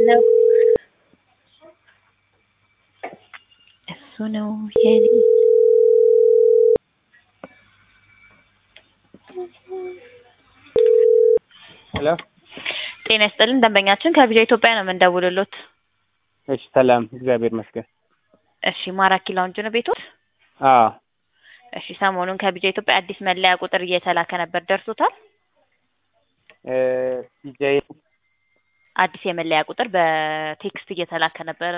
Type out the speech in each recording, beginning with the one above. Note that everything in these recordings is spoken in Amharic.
ነው እሱ ነው የኔ ሄሎ ጤና ይስጥልን ደንበኛችን ከቪዛ ኢትዮጵያ ነው የምንደውልሎት እሺ ሰላም እግዚአብሔር ይመስገን እሺ ማራኪ ላውንጅ ነው ቤቶት አዎ እሺ ሰሞኑን ከቪዛ ኢትዮጵያ አዲስ መለያ ቁጥር እየተላከ ነበር ደርሶታል እ ዲጄ አዲስ የመለያ ቁጥር በቴክስት እየተላከ ነበረ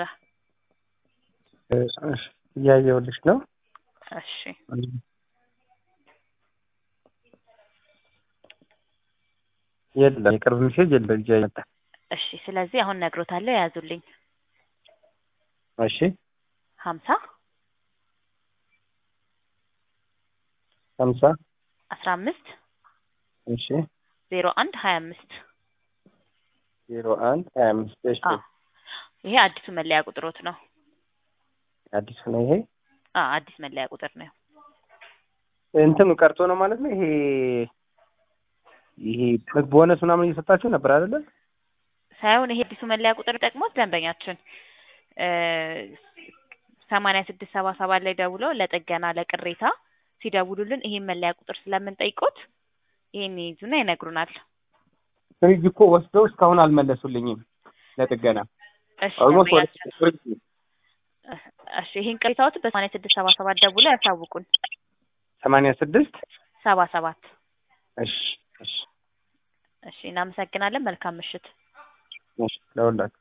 እሺ እያየሁልሽ ነው እሺ የለም የቅርብ ሜሴጅ የለም እጅ አይመጣ እሺ ስለዚህ አሁን ነግሮታለሁ የያዙልኝ እሺ ሀምሳ ሀምሳ አስራ አምስት እሺ ዜሮ አንድ ሀያ አምስት ዜሮ አንድ ሀያ አምስት እሺ አዎ ይሄ አዲሱ መለያ ቁጥሮት ነው አዲሱ ነው ይሄ አ አዲስ መለያ ቁጥር ነው እንትኑ ቀርቶ ነው ማለት ነው ይሄ ይሄ ቦነስ ምናምን እየሰጣችሁ ነበር አይደለ ሳይሆን ይሄ አዲሱ መለያ ቁጥር ጠቅሞት ደንበኛችን ሰማንያ ስድስት ሰባ ሰባት ላይ ደውለው ለጥገና ለቅሬታ ሲደውሉልን ይሄን መለያ ቁጥር ስለምንጠይቆት ይሄን ይይዙና ይነግሩናል። ፍሪጅ እኮ ወስደው እስካሁን አልመለሱልኝም ለጥገና እሺ ኦልሞስት ወደ ደንበኛችን ፍሪጅ እሺ ይሄን ቅሬታዎት በሰማንያ ስድስት ሰባ ሰባት ደውለው ያሳውቁን። ሰማንያ ስድስት ሰባ ሰባት እሺ እሺ እሺ እናመሰግናለን። መልካም ምሽት። እሺ ለሁላችሁ